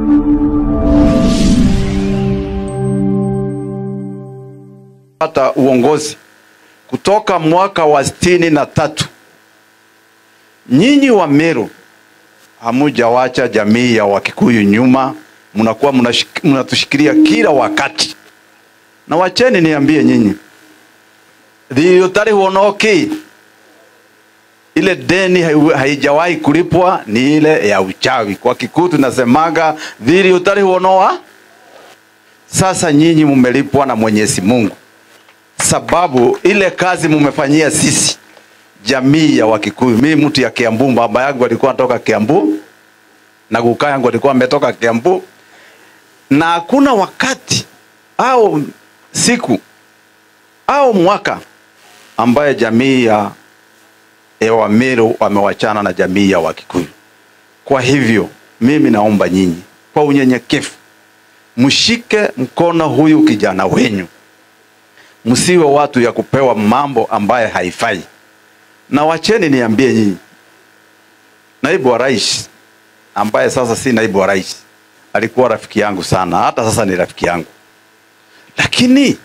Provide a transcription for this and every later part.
hata uongozi kutoka mwaka wa sitini na tatu nyinyi wa Meru hamujawacha jamii ya Wakikuyu nyuma, mnakuwa mnashik- mnatushikilia kila wakati. Na wacheni niambie nyinyi, thirĩ ũtarĩ wonoki, ile deni hai- haijawahi kulipwa ni ile ya uchawi. Kwa Kikuyu tunasemaga thirĩ ũtarĩ wonoa. Sasa nyinyi mumelipwa na Mwenyezi Mungu, sababu ile kazi mumefanyia sisi jamii ya Wakikuyu. Mimi mtu ya Kiambu, baba yangu alikuwa anatoka Kiambu na kukaa yangu alikuwa ametoka Kiambu, na hakuna wakati au siku au mwaka ambaye jamii ya ya Wameru wamewachana na jamii ya Wakikuyu. Kwa hivyo mimi naomba nyinyi kwa unyenyekevu mshike mkono huyu kijana wenyu, msiwe watu ya kupewa mambo ambaye haifai. Na wacheni niambie nyinyi, naibu wa rais ambaye sasa si naibu wa rais alikuwa rafiki yangu sana, hata sasa ni rafiki yangu, lakini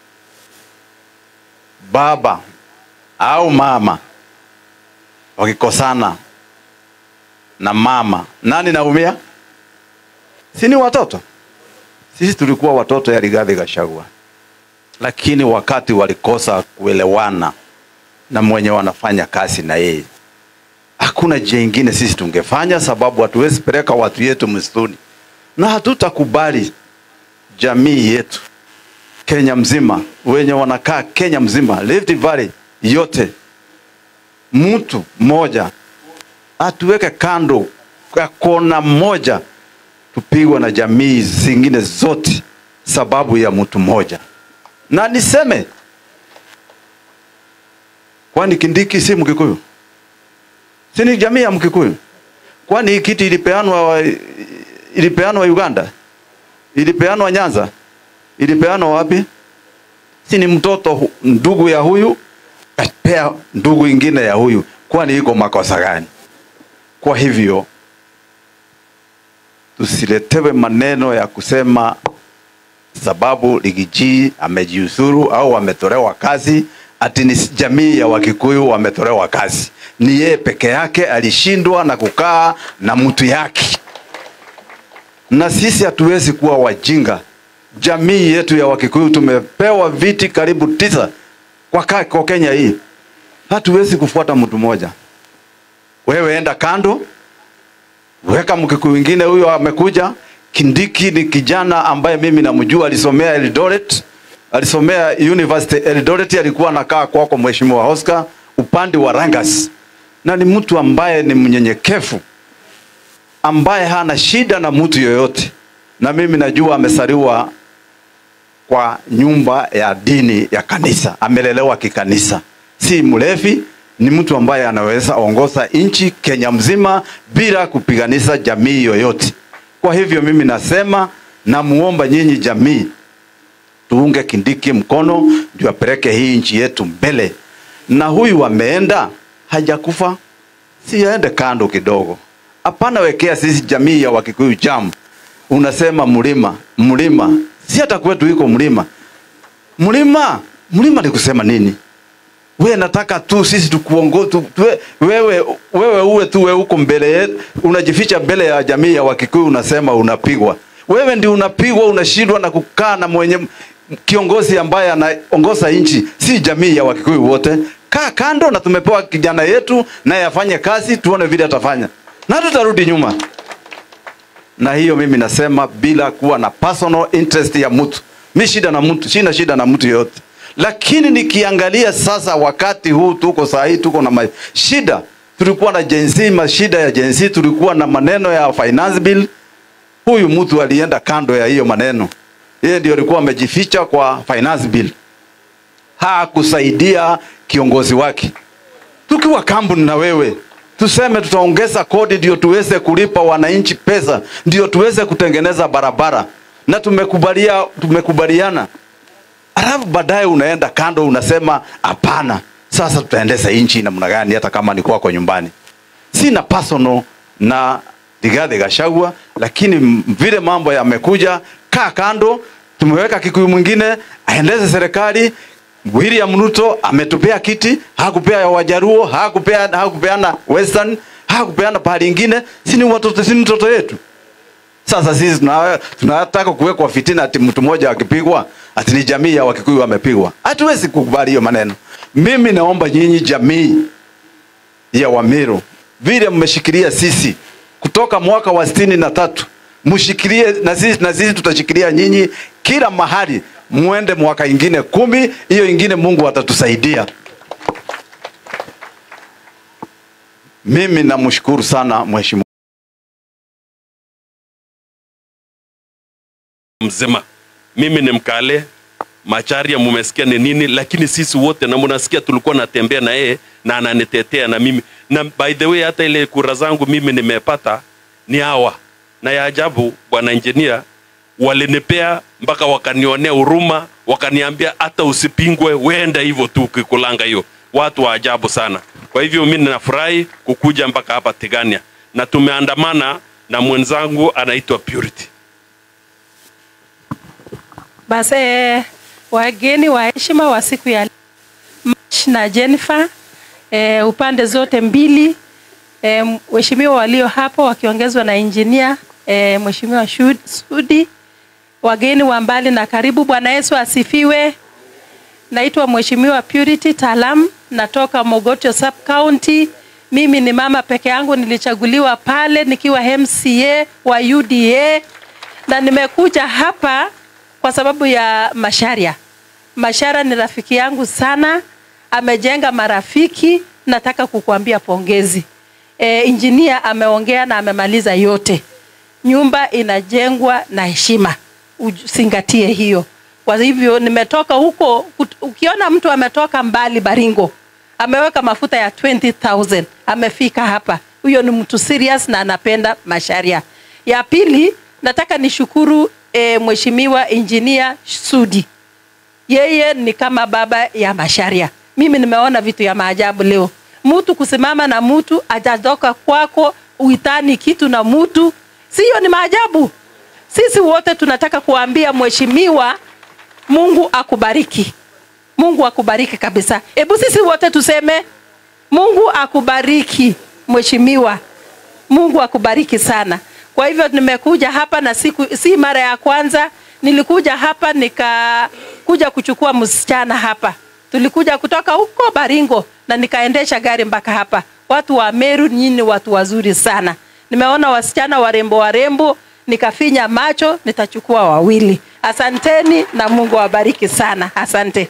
baba au mama wakikosana na mama, nani naumia? Si ni watoto? Sisi tulikuwa watoto ya Rigathi Gachagua, lakini wakati walikosa kuelewana na mwenye wanafanya kazi na yeye, hakuna njia ingine sisi tungefanya, sababu hatuwezi peleka watu yetu msituni, na hatutakubali jamii yetu Kenya mzima, wenye wanakaa Kenya mzima, Rift Valley yote, mtu mmoja atuweke kando kwa kona moja, tupigwe na jamii zingine zote sababu ya mtu mmoja. Na niseme kwani Kindiki si Mkikuyu? Si ni jamii ya Mkikuyu? Kwani hii kiti ilipeanwa ilipeanwa Uganda? Ilipeanwa Nyanza? Ilipeanwa wapi? Si ni mtoto hu- ndugu ya huyu kapea ndugu ingine ya huyu, kwani iko makosa gani? Kwa hivyo tusiletewe maneno ya kusema sababu Ligiji amejiuzuru au ametolewa kazi ati ni jamii ya Wakikuyu wametolewa kazi. Ni yeye peke yake alishindwa na kukaa na mtu yake, na sisi hatuwezi kuwa wajinga. Jamii yetu ya Wakikuyu tumepewa viti karibu tisa kwa, ka- kwa Kenya hii, hatuwezi kufuata mtu mmoja. Wewe enda kando, weka Mkikuyu wengine. Huyo amekuja Kindiki ni kijana ambaye mimi namjua, alisomea Eldoret, alisomea University Eldoret, alikuwa anakaa kwako Mheshimiwa Oscar upande wa Rangas, na ni mtu ambaye ni mnyenyekevu, ambaye hana shida na mtu yoyote, na mimi najua amesaliwa kwa nyumba ya dini ya kanisa, amelelewa kikanisa, si mlevi, ni mtu ambaye anaweza ongoza nchi Kenya mzima bila kupiganisha jamii yoyote. Kwa hivyo mimi nasema, namuomba nyinyi jamii, tuunge Kindiki mkono ndio apeleke hii nchi yetu mbele. Na huyu ameenda hajakufa, si aende kando kidogo. Hapana, wekea sisi jamii ya Wakikuyu jamu. Unasema mlima mlima, si hata kwetu iko mlima mlima mlima ni kusema nini? We nataka tu sisi tukuongo tu, tuwe, wewe, wewe uwe tu wewe uko mbele yetu, unajificha mbele ya jamii ya Wakikuyu, unasema unapigwa. Wewe ndio unapigwa, unashindwa na kukaa na mwenye kiongozi ambaye anaongoza nchi, si jamii ya Wakikuyu wote. Kaa kando, na tumepewa kijana yetu naye afanye kazi, tuone vile atafanya, na tutarudi nyuma. Na hiyo mimi nasema bila kuwa na personal interest ya mtu. Mi shida na mtu, sina shida na mtu yoyote, lakini nikiangalia sasa, wakati huu tuko saa hii tuko na ma- shida. Tulikuwa na Gen Z, mashida ya Gen Z, tulikuwa na maneno ya finance bill. Huyu mtu alienda kando ya hiyo maneno, yeye ndio alikuwa amejificha kwa finance bill, hakusaidia kiongozi wake tukiwa kampuni na wewe tuseme tutaongeza kodi ndio tuweze kulipa wananchi pesa, ndio tuweze kutengeneza barabara, na tumekubalia, tumekubaliana, alafu baadaye unaenda kando unasema hapana, sasa tutaendesha nchi namna gani? Hata kama ni kwako nyumbani, sina personal na Rigathi Gachagua, lakini m- vile mambo yamekuja, kaa kando, tumeweka Kikuyu mwingine aendeze serikali. William Ruto ametupea kiti, hakupea ya Wajaruo, hakupea hakupeana Western, hakupeana pahali ingine, si ni watoto, si ni mtoto yetu. Sasa sisi tuna- tunataka kuwekwa fitina ati mtu mmoja akipigwa ati ni jamii ya Wakikuyu wamepigwa. Hatuwezi kukubali hiyo maneno. Mimi naomba nyinyi jamii ya Wamiru, vile mmeshikilia sisi kutoka mwaka wa sitini na tatu mshikilie na sisi, na sisi tutashikilia nyinyi kila mahali, muende mwaka ingine kumi, hiyo ingine Mungu atatusaidia. Mimi namshukuru sana mheshimiwa mzima. Mimi ni Mkale, Macharia mumesikia ni nini, lakini sisi wote na mnasikia tulikuwa natembea na yeye na ananitetea na mimi, na by the way hata ile kura zangu mimi nimepata ni hawa, na ya ajabu bwana engineer walinipea mpaka wakanionea huruma, wakaniambia hata usipingwe, wenda hivyo tu ukikulanga hiyo. Watu wa ajabu sana. Kwa hivyo mimi ninafurahi kukuja mpaka hapa Tigania, na tumeandamana na mwenzangu anaitwa Purity. Basi eh, wageni wa heshima wa siku ya March na Jennifer eh, upande zote mbili eh, waheshimiwa walio hapo wakiongezwa na injinia eh, mheshimiwa Shud- Sudi, wageni wa mbali na karibu. Bwana Yesu asifiwe. Naitwa Mheshimiwa Purity Talam, natoka Mogotio Sub County. Mimi ni mama peke yangu, nilichaguliwa pale nikiwa MCA wa UDA na nimekuja hapa kwa sababu ya Masharia. Mashara ni rafiki yangu sana, amejenga marafiki. Nataka kukuambia pongezi. E, injinia ameongea na amemaliza yote. Nyumba inajengwa na heshima, uzingatie hiyo. Kwa hivyo nimetoka huko, kut- ukiona mtu ametoka mbali Baringo, ameweka mafuta ya 20,000 amefika hapa, huyo ni mtu serious na anapenda Masharia. Ya pili, nataka nishukuru e, mheshimiwa injinia Sudi yeye ni kama baba ya Masharia. Mimi nimeona vitu ya maajabu leo, mtu kusimama na mtu ajatoka kwako uitani kitu na mtu, siyo ni maajabu? Sisi wote tunataka kuambia mheshimiwa, Mungu akubariki, Mungu akubariki kabisa. Hebu sisi wote tuseme Mungu akubariki mheshimiwa, Mungu akubariki sana. Kwa hivyo nimekuja hapa na siku, si mara ya kwanza nilikuja hapa nikakuja kuchukua msichana hapa. Tulikuja kutoka huko Baringo na nikaendesha gari mpaka hapa. Watu wa Meru nyinyi ni watu wazuri sana. Nimeona wasichana warembo warembo, nikafinya macho, nitachukua wawili. Asanteni na Mungu awabariki sana. Asante.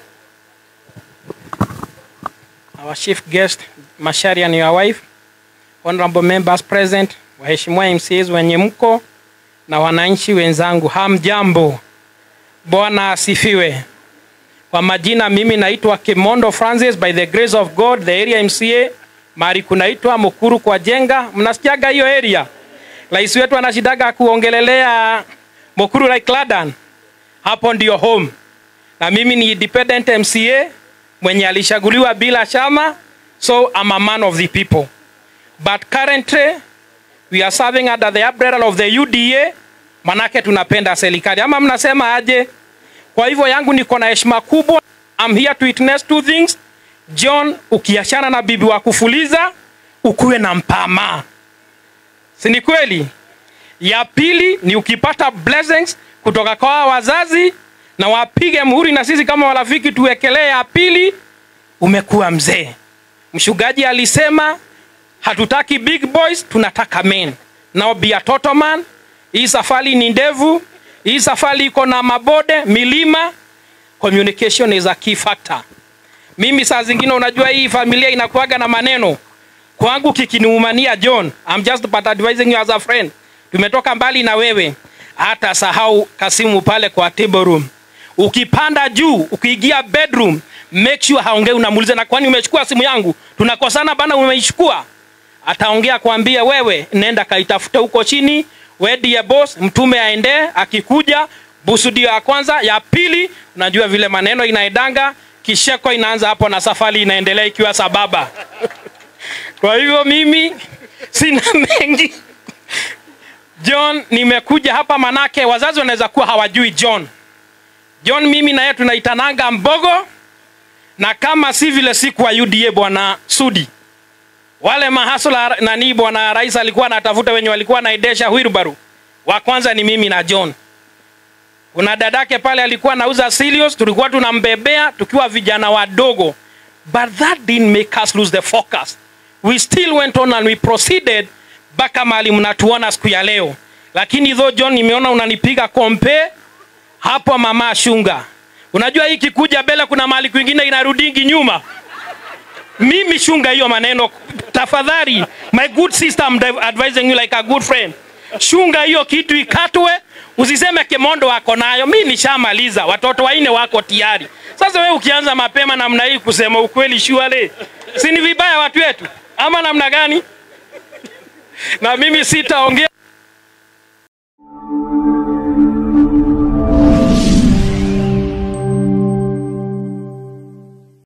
our chief guest Macharia and your wife, honorable members present, waheshimiwa MCAs wenye mko na wananchi wenzangu, hamjambo. Bwana asifiwe. Kwa majina mimi naitwa Kimondo Francis by the grace of God, the area MCA mahali kunaitwa Mukuru kwa Jenga. Mnasikiaga hiyo area? Rais wetu anashidaga kuongelelea Mukuru like Ladan. Hapo ndio home na mimi ni independent MCA mwenye alishaguliwa bila chama, so I'm a man of the people. But currently we are serving under the umbrella of the UDA, manake tunapenda serikali ama mnasema aje? Kwa hivyo yangu niko na heshima kubwa. I'm here to witness two things. John, ukiachana na bibi wa kufuliza, ukuwe na mpama, si ni kweli? Ya pili ni ukipata blessings kutoka kwa wazazi na wapige muhuri, na sisi kama warafiki tuwekelee ya pili, umekuwa mzee. Mshugaji alisema hatutaki big boys, tunataka men. Now be a total man. Hii safari ni ndevu, hii safari iko na mabode, milima. Communication is a key factor. Mimi saa zingine, unajua hii familia inakuaga na maneno kwangu kikiniumania John, I'm just but advising you as a friend. Tumetoka mbali na wewe, hata sahau Kasimu pale kwa table room. Ukipanda juu, ukiingia bedroom, make sure haongei, unamuuliza na kwani umechukua simu yangu? Tunakosana bana, umeichukua? Ataongea kwambia wewe, nenda kaitafute huko chini, we ndiye boss, mtume aende, akikuja busu ndio ya kwanza, ya pili, unajua vile maneno inaendanga, kisheko inaanza hapo na safari inaendelea ikiwa sababa. Kwa hivyo mimi sina mengi John, nimekuja hapa manake wazazi wanaweza kuwa hawajui John. John mimi na yeye tunaitananga Mbogo, na kama si vile siku wa UDA bwana Sudi, wale mahasula nani, bwana rais alikuwa anatafuta wenye walikuwa naendesha wheelbarrow. Wa kwanza ni mimi na John. Kuna dadake pale alikuwa anauza Silius, tulikuwa tunambebea tukiwa vijana wadogo, but that didn't make us lose the focus. We still went on and we proceeded mpaka mahali mnatuona siku ya leo. Lakini though John, nimeona unanipiga kompe hapo, mama Shunga, unajua hii kikuja mbele, kuna mahali kwingine inarudingi nyuma. Mimi Shunga, hiyo maneno tafadhali, my good sister, I'm advising you like a good friend. Shunga hiyo kitu ikatwe, usiseme Kemondo wako nayo. Mi nishamaliza, watoto waine wako tayari. Sasa wewe ukianza mapema namna hii kusema ukweli, shuale, si ni vibaya watu wetu ama namna gani? Na mimi sitaongea